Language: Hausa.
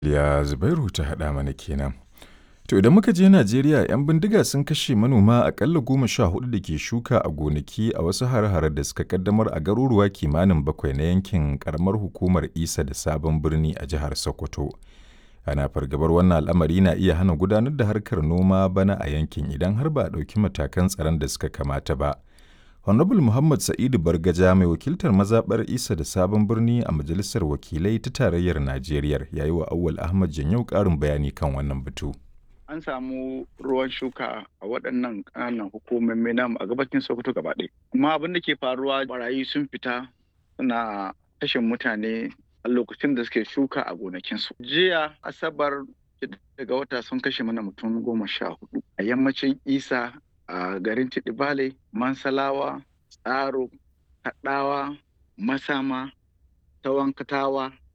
Ya Zubairu ta haɗa mana kenan. To idan muka je Najeriya 'yan bindiga sun kashe manoma akalla goma sha hudu da ke shuka a gonaki a wasu hare-hare da suka kaddamar a garuruwa kimanin bakwai na yankin karamar hukumar Isa da Sabon Birni a jihar Sokoto. Ana fargabar wannan al'amari na iya hana gudanar da harkar noma bana a yankin idan har ba a ɗauki matakan tsaron da suka kamata ba. Honorable Muhammad Sa'idu Bargaja mai wakiltar mazaɓar Isa da Sabon Birni a Majalisar Wakilai ta Tarayyar Najeriya ya yi wa Auwal Ahmad Janyau ƙarin bayani kan wannan batu. An samu ruwan shuka a waɗannan ƙananan hukumomi namu a gabacin Sokoto gaba ɗaya. Amma abin da ke faruwa barayi sun fita suna kashe mutane a lokacin da suke shuka a gonakinsu. Jiya Asabar daga wata sun kashe mana mutum goma sha hudu a yammacin Isa a garin Tidibale, Mansalawa, Tsaro, Kaɗawa, Masama, Tawankatawa